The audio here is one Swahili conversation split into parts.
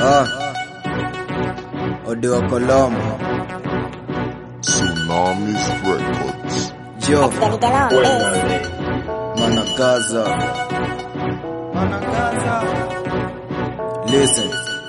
Ah. Odi wa Colombo. Tsunamis Records. Jo, Managaza. Managaza. Listen.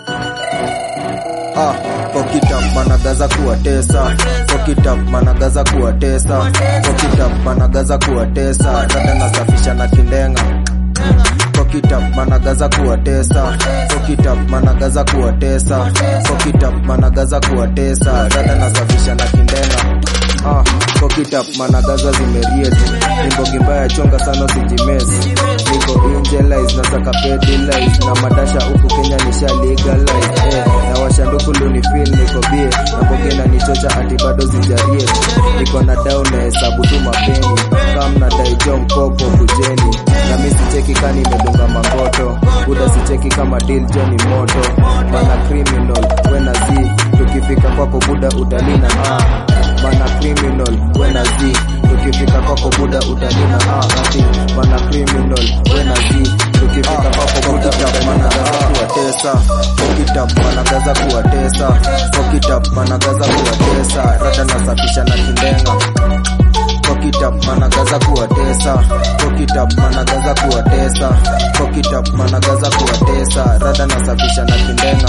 Ah, Pokitap managaza kuwatesa Pokitap managaza kuwatesa Pokitap managaza kuwatesa Dada nasafisha na kindenga Pokitap managaza kuwatesa Pokitap managaza kuwatesa Pokitap managaza kuwatesa Dada nasafisha na kindenga Ah, Pokitap managaza zimerieti Nimbogi mbaya chonga sana usijimesi Niko injelize na saka pedilize Na madasha huku Kenya nisha legalize eh, Na washanduku lunifil niko bie Na mbogi na nichocha ati bado zijariet Niko na down na hesabu tu mapeni Kam na daijo mkopo kujeni Na mi sicheki kani imedunga mangoto Buda sicheki kama deal Johnny moto Mana criminal wena zi Tukifika kwako buda utalina ah Mana criminal wena zi Tukifika kwako buda utalina ah ati Mana criminal wena zi Tukifika kwako buda utalina ah kuwatesa Pokitap managaza kuwatesa Pokitap managaza kuwatesa Rada nasafisha na kindenga Pokitap managaza kuwatesa Pokitap managaza kuwatesa Pokitap managaza kuwatesa Rada nasafisha na kindenga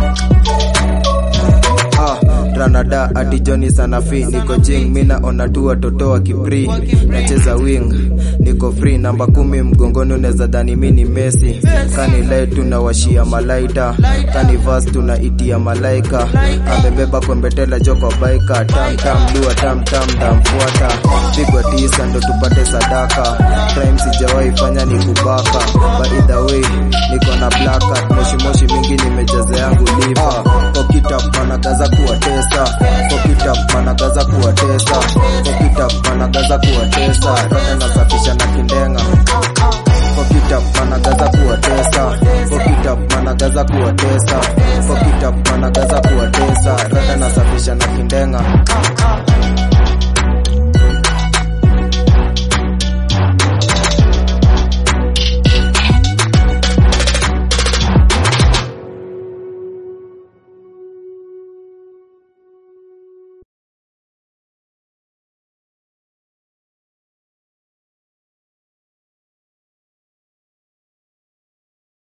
Ah, Ranada ati Johnny Sanafi niko jing mina ona tu watoto wa kipri nacheza wing niko free namba kumi mgongoni unaweza dhani mi ni Messi kani light tunawashia malaita kani verse tunaitia malaika amebeba kwembetela joko baika tam tam dua tam tam ndamfuata pigwa tisa ndo tupate sadaka crime sijawahi fanya ni kubaka by the way niko na black card moshi moshi mingi nimejaza yangu liver Pokitap managaza kuwatesa Pokitap managaza kuwatesa Pokitap managaza kuwatesa Rada nasafisha na kindenga Pokitap managaza kuwatesa Pokitap managaza kuwatesa Pokitap managaza kuwatesa Rada nasafisha na kindenga